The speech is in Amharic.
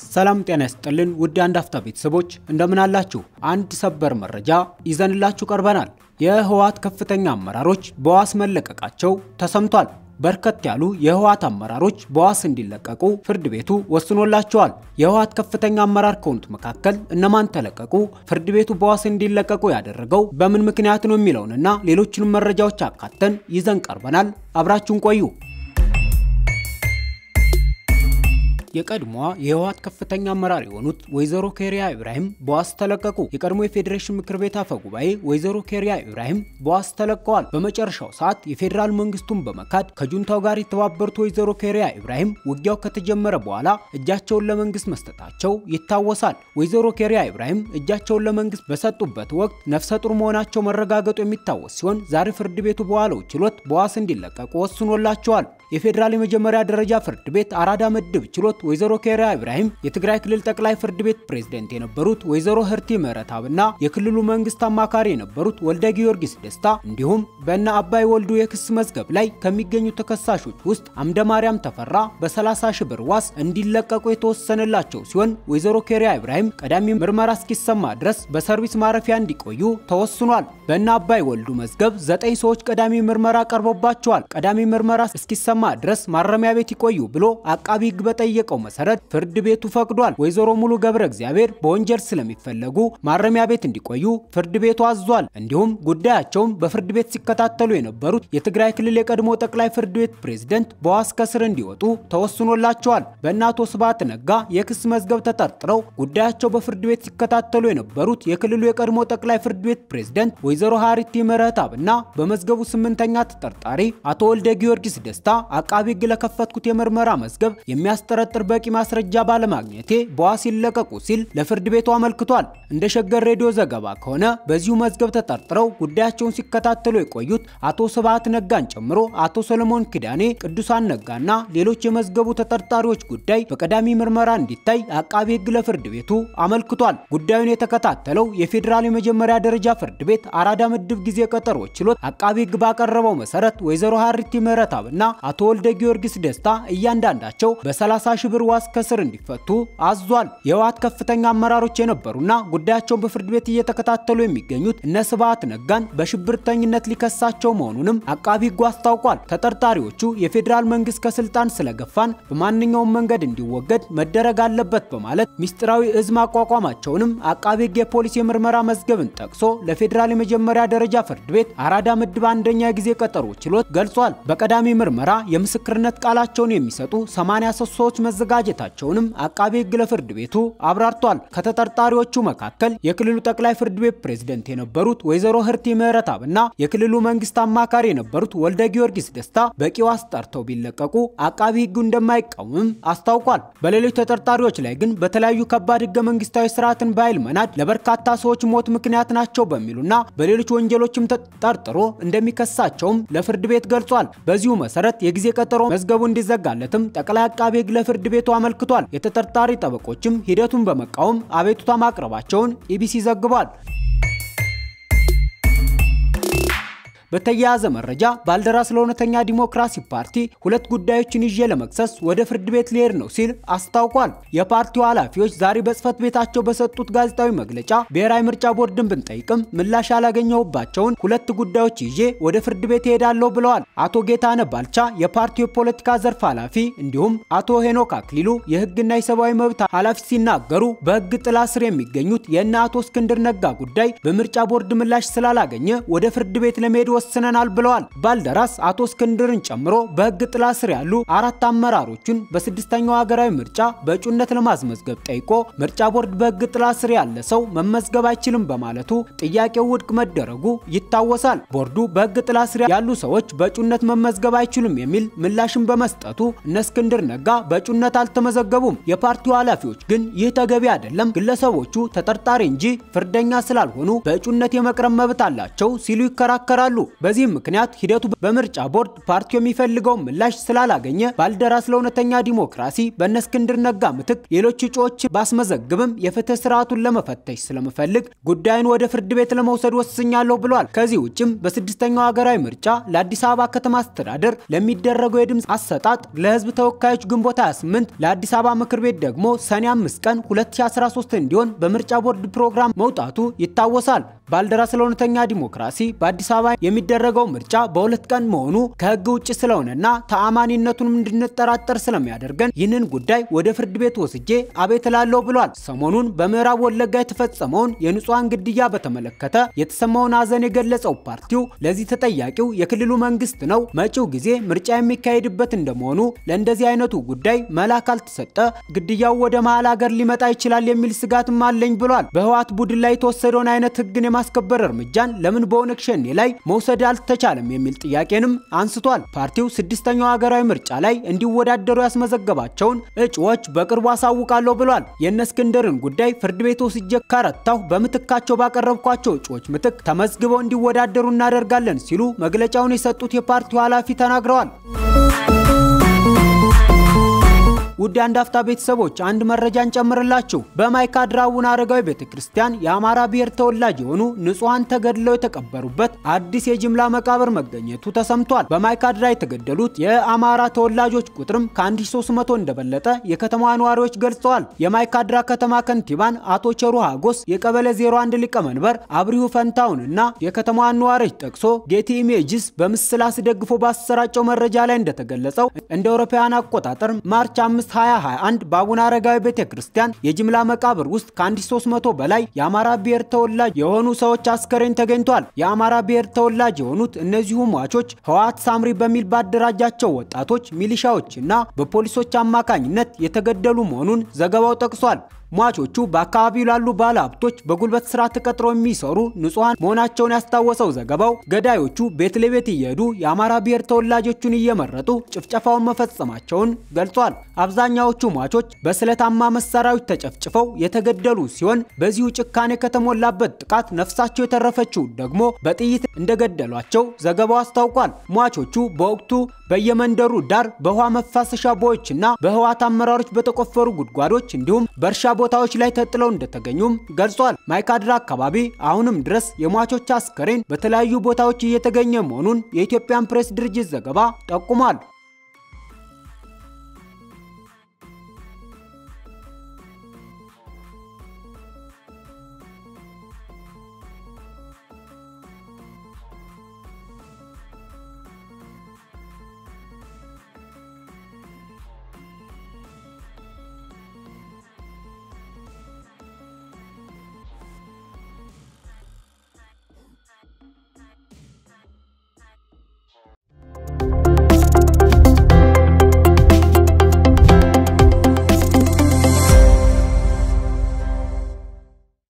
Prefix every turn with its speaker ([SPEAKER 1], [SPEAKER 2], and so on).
[SPEAKER 1] ሰላም ጤና ይስጥልን ውድ አንድ አፍታ ቤተሰቦች እንደምን አላችሁ? አንድ ሰበር መረጃ ይዘንላችሁ ቀርበናል። የህወሓት ከፍተኛ አመራሮች በዋስ መለቀቃቸው ተሰምቷል። በርከት ያሉ የህወሓት አመራሮች በዋስ እንዲለቀቁ ፍርድ ቤቱ ወስኖላቸዋል። የህወሓት ከፍተኛ አመራር ከሆኑት መካከል እነማን ተለቀቁ? ፍርድ ቤቱ በዋስ እንዲለቀቁ ያደረገው በምን ምክንያት ነው የሚለውንና ሌሎችንም መረጃዎች አካተን ይዘን ቀርበናል። አብራችሁን ቆዩ። የቀድሞዋ የህወሓት ከፍተኛ አመራር የሆኑት ወይዘሮ ኬሪያ ኢብራሂም በዋስ ተለቀቁ። የቀድሞ የፌዴሬሽን ምክር ቤት አፈ ጉባኤ ወይዘሮ ኬሪያ ኢብራሂም በዋስ ተለቀዋል። በመጨረሻው ሰዓት የፌዴራል መንግስቱን በመካድ ከጁንታው ጋር የተባበሩት ወይዘሮ ኬሪያ ኢብራሂም ውጊያው ከተጀመረ በኋላ እጃቸውን ለመንግስት መስጠታቸው ይታወሳል። ወይዘሮ ኬሪያ ኢብራሂም እጃቸውን ለመንግስት በሰጡበት ወቅት ነፍሰ ጡር መሆናቸው መረጋገጡ የሚታወስ ሲሆን ዛሬ ፍርድ ቤቱ በዋለው ችሎት በዋስ እንዲለቀቁ ወስኖላቸዋል። የፌዴራል የመጀመሪያ ደረጃ ፍርድ ቤት አራዳ ምድብ ችሎት ወይዘሮ ኬሪያ ኢብራሂም የትግራይ ክልል ጠቅላይ ፍርድ ቤት ፕሬዝደንት የነበሩት ወይዘሮ ህርቲ ምህረትአብና የክልሉ መንግስት አማካሪ የነበሩት ወልደ ጊዮርጊስ ደስታ እንዲሁም በእነ አባይ ወልዱ የክስ መዝገብ ላይ ከሚገኙ ተከሳሾች ውስጥ አምደ ማርያም ተፈራ በ30 ሺህ ብር ዋስ እንዲለቀቁ የተወሰነላቸው ሲሆን ወይዘሮ ኬሪያ ኢብራሂም ቀዳሚ ምርመራ እስኪሰማ ድረስ በሰርቪስ ማረፊያ እንዲቆዩ ተወስኗል። በእነ አባይ ወልዱ መዝገብ ዘጠኝ ሰዎች ቀዳሚ ምርመራ ቀርቦባቸዋል። ቀዳሚ ምርመራ እስኪሰማ ድረስ ማረሚያ ቤት ይቆዩ ብሎ አቃቢ ህግ በጠየቀው መሰረት ፍርድ ቤቱ ፈቅዷል። ወይዘሮ ሙሉ ገብረ እግዚአብሔር በወንጀል ስለሚፈለጉ ማረሚያ ቤት እንዲቆዩ ፍርድ ቤቱ አዟል። እንዲሁም ጉዳያቸውን በፍርድ ቤት ሲከታተሉ የነበሩት የትግራይ ክልል የቀድሞ ጠቅላይ ፍርድ ቤት ፕሬዝደንት በዋስ ከስር እንዲወጡ ተወስኖላቸዋል። በእነ አቶ ስብሃት ነጋ የክስ መዝገብ ተጠርጥረው ጉዳያቸው በፍርድ ቤት ሲከታተሉ የነበሩት የክልሉ የቀድሞ ጠቅላይ ፍርድ ቤት ፕሬዝደንት ወይዘሮ ሀሪቲ ምህረትአብና በመዝገቡ ስምንተኛ ተጠርጣሪ አቶ ወልደ ጊዮርጊስ ደስታ አቃቢ ህግ ለከፈትኩት የምርመራ መዝገብ የሚያስጠረጥር በቂ ማስረጃ ባለማግኘቴ በዋስ ይለቀቁ ሲል ለፍርድ ቤቱ አመልክቷል። እንደ ሸገር ሬዲዮ ዘገባ ከሆነ በዚሁ መዝገብ ተጠርጥረው ጉዳያቸውን ሲከታተሉ የቆዩት አቶ ስብሃት ነጋን ጨምሮ አቶ ሰለሞን ኪዳኔ፣ ቅዱሳን ነጋና ሌሎች የመዝገቡ ተጠርጣሪዎች ጉዳይ በቀዳሚ ምርመራ እንዲታይ አቃቢ ህግ ለፍርድ ቤቱ አመልክቷል። ጉዳዩን የተከታተለው የፌዴራል የመጀመሪያ ደረጃ ፍርድ ቤት አራዳ ምድብ ጊዜ ቀጠሮ ችሎት አቃቢ ህግ ባቀረበው መሰረት ወይዘሮ ሀሪቲ ምህረትአብና አቶ ወልደ ጊዮርጊስ ደስታ እያንዳንዳቸው በ30 ሺህ ብር ዋስ ከስር እንዲፈቱ አዟል። የህወሓት ከፍተኛ አመራሮች የነበሩና ጉዳያቸውን በፍርድ ቤት እየተከታተሉ የሚገኙት እነ ስብሃት ነጋን በሽብርተኝነት ሊከሳቸው መሆኑንም አቃቢ ህጉ አስታውቋል። ተጠርጣሪዎቹ የፌዴራል መንግስት ከስልጣን ስለገፋን በማንኛውም መንገድ እንዲወገድ መደረግ አለበት በማለት ሚስጥራዊ እዝ ማቋቋማቸውንም አቃቢ ህግ የፖሊስ የምርመራ መዝገብን ጠቅሶ ለፌዴራል የመጀመሪያ ደረጃ ፍርድ ቤት አራዳ ምድብ አንደኛ ጊዜ ቀጠሮ ችሎት ገልጿል። በቀዳሚ ምርመራ የምስክርነት ቃላቸውን የሚሰጡ 83 ሰዎች መዘጋጀታቸውንም አቃቢ ህግ ለፍርድ ቤቱ አብራርቷል። ከተጠርጣሪዎቹ መካከል የክልሉ ጠቅላይ ፍርድ ቤት ፕሬዝደንት የነበሩት ወይዘሮ ህርቲ ምህረትአብና የክልሉ መንግስት አማካሪ የነበሩት ወልደ ጊዮርጊስ ደስታ በቂ ዋስ ጠርተው ቢለቀቁ አቃቢ ህጉ እንደማይቃወምም አስታውቋል። በሌሎች ተጠርጣሪዎች ላይ ግን በተለያዩ ከባድ ህገ መንግስታዊ ስርዓትን በኃይል መናድ ለበርካታ ሰዎች ሞት ምክንያት ናቸው በሚሉና በሌሎች ወንጀሎችም ተጠርጥሮ እንደሚከሳቸውም ለፍርድ ቤት ገልጿል። በዚሁ መሰረት የጊዜ ቀጠሮ መዝገቡ እንዲዘጋለትም ጠቅላይ አቃቢ ህግ ለፍርድ ቤቱ አመልክቷል። የተጠርጣሪ ጠበቆችም ሂደቱን በመቃወም አቤቱታ ማቅረባቸውን ኢቢሲ ዘግቧል። በተያያዘ መረጃ ባልደራስ ለእውነተኛ ዲሞክራሲ ፓርቲ ሁለት ጉዳዮችን ይዤ ለመክሰስ ወደ ፍርድ ቤት ሊሄድ ነው ሲል አስታውቋል። የፓርቲው ኃላፊዎች ዛሬ በጽህፈት ቤታቸው በሰጡት ጋዜጣዊ መግለጫ ብሔራዊ ምርጫ ቦርድን ብንጠይቅም ምላሽ ያላገኘሁባቸውን ሁለት ጉዳዮች ይዤ ወደ ፍርድ ቤት እሄዳለሁ ብለዋል። አቶ ጌታነ ባልቻ የፓርቲው የፖለቲካ ዘርፍ ኃላፊ እንዲሁም አቶ ሄኖክ አክሊሉ የህግና የሰብአዊ መብት ኃላፊ ሲናገሩ በህግ ጥላ ስር የሚገኙት የእነ አቶ እስክንድር ነጋ ጉዳይ በምርጫ ቦርድ ምላሽ ስላላገኘ ወደ ፍርድ ቤት ለመሄድ ወስነናል ብለዋል። ባልደራስ አቶ እስክንድርን ጨምሮ በህግ ጥላ ስር ያሉ አራት አመራሮችን በስድስተኛው ሀገራዊ ምርጫ በእጩነት ለማስመዝገብ ጠይቆ ምርጫ ቦርድ በህግ ጥላ ስር ያለ ሰው መመዝገብ አይችልም በማለቱ ጥያቄው ውድቅ መደረጉ ይታወሳል። ቦርዱ በህግ ጥላ ስር ያሉ ሰዎች በእጩነት መመዝገብ አይችሉም የሚል ምላሽን በመስጠቱ እነ እስክንድር ነጋ በእጩነት አልተመዘገቡም። የፓርቲው ኃላፊዎች ግን ይህ ተገቢ አይደለም፣ ግለሰቦቹ ተጠርጣሪ እንጂ ፍርደኛ ስላልሆኑ በእጩነት የመቅረብ መብት አላቸው ሲሉ ይከራከራሉ። በዚህም ምክንያት ሂደቱ በምርጫ ቦርድ ፓርቲው የሚፈልገውን ምላሽ ስላላገኘ ባልደራስ ለእውነተኛ ዲሞክራሲ በእነ እስክንድር ነጋ ምትክ ሌሎች እጩዎች ባስመዘግብም የፍትህ ስርዓቱን ለመፈተሽ ስለምፈልግ ጉዳዩን ወደ ፍርድ ቤት ለመውሰድ ወስኛለሁ ብሏል። ከዚህ ውጭም በስድስተኛው ሀገራዊ ምርጫ ለአዲስ አበባ ከተማ አስተዳደር ለሚደረገው የድምፅ አሰጣጥ ለህዝብ ተወካዮች ግንቦት 28 ለአዲስ አበባ ምክር ቤት ደግሞ ሰኔ 5 ቀን 2013 እንዲሆን በምርጫ ቦርድ ፕሮግራም መውጣቱ ይታወሳል። ባልደራስ ለእውነተኛ ዲሞክራሲ በአዲስ አበባ የሚደረገው ምርጫ በሁለት ቀን መሆኑ ከህግ ውጭ ስለሆነና ተአማኒነቱንም እንድንጠራጠር ስለሚያደርገን ይህንን ጉዳይ ወደ ፍርድ ቤት ወስጄ አቤት እላለሁ ብሏል። ሰሞኑን በምዕራብ ወለጋ የተፈጸመውን የንጹሐን ግድያ በተመለከተ የተሰማውን ሀዘን የገለጸው ፓርቲው ለዚህ ተጠያቂው የክልሉ መንግስት ነው፣ መጪው ጊዜ ምርጫ የሚካሄድበት እንደመሆኑ ለእንደዚህ አይነቱ ጉዳይ መላ ካልተሰጠ ግድያው ወደ መሀል ሀገር ሊመጣ ይችላል የሚል ስጋትም አለኝ ብሏል። በህወሓት ቡድን ላይ የተወሰደውን አይነት ህግን የማስከበር እርምጃን ለምን በኦነግ ሸኔ ላይ መውሰድ አልተቻለም የሚል ጥያቄንም አንስቷል። ፓርቲው ስድስተኛው ሀገራዊ ምርጫ ላይ እንዲወዳደሩ ያስመዘገባቸውን እጩዎች በቅርቡ አሳውቃለሁ ብሏል። የእነ እስክንድርን ጉዳይ ፍርድ ቤት ወስጄ ካረታሁ በምትካቸው ባቀረብኳቸው እጩዎች ምትክ ተመዝግበው እንዲወዳደሩ እናደርጋለን ሲሉ መግለጫውን የሰጡት የፓርቲው ኃላፊ ተናግረዋል። ውድ አንድ አፍታ ቤተሰቦች አንድ መረጃን ጨምርላችሁ። በማይካድራ አቡነ አረጋዊ ቤተክርስቲያን የአማራ ብሔር ተወላጅ የሆኑ ንጹሐን ተገድለው የተቀበሩበት አዲስ የጅምላ መቃብር መገኘቱ ተሰምቷል። በማይካድራ የተገደሉት የአማራ ተወላጆች ቁጥርም ከ1300 እንደበለጠ የከተማዋ ነዋሪዎች ገልጸዋል። የማይካድራ ከተማ ከንቲባን አቶ ቸሩ ሀጎስ፣ የቀበሌ 01 ሊቀመንበር አብሪሁ ፈንታውን እና የከተማዋን ነዋሪዎች ጠቅሶ ጌቲ ኢሜጅስ በምስል አስደግፎ ባሰራጨው መረጃ ላይ እንደተገለጸው እንደ አውሮፓውያን አቆጣጠር ማርች 5 2021 በአቡነ አረጋዊ ቤተ ክርስቲያን የጅምላ መቃብር ውስጥ ከ1300 በላይ የአማራ ብሔር ተወላጅ የሆኑ ሰዎች አስከሬን ተገኝቷል። የአማራ ብሔር ተወላጅ የሆኑት እነዚሁ ሟቾች ህወሓት ሳምሪ በሚል ባደራጃቸው ወጣቶች ሚሊሻዎች እና በፖሊሶች አማካኝነት የተገደሉ መሆኑን ዘገባው ጠቅሷል። ሟቾቹ በአካባቢው ላሉ ባለ ሀብቶች በጉልበት ስራ ተቀጥረው የሚሰሩ ንጹሐን መሆናቸውን ያስታወሰው ዘገባው ገዳዮቹ ቤት ለቤት እየሄዱ የአማራ ብሔር ተወላጆቹን እየመረጡ ጭፍጨፋውን መፈጸማቸውን ገልጿል። አብዛኛዎቹ ሟቾች በስለታማ መሳሪያዎች ተጨፍጭፈው የተገደሉ ሲሆን በዚሁ ጭካኔ ከተሞላበት ጥቃት ነፍሳቸው የተረፈችው ደግሞ በጥይት እንደገደሏቸው ዘገባው አስታውቋል። ሟቾቹ በወቅቱ በየመንደሩ ዳር በውሃ መፋሰሻ ቦዮችና በህወሓት አመራሮች በተቆፈሩ ጉድጓዶች እንዲሁም በእርሻ ቦታዎች ላይ ተጥለው እንደተገኙም ገልጿል። ማይካድራ አካባቢ አሁንም ድረስ የሟቾች አስከሬን በተለያዩ ቦታዎች እየተገኘ መሆኑን የኢትዮጵያን ፕሬስ ድርጅት ዘገባ ጠቁሟል።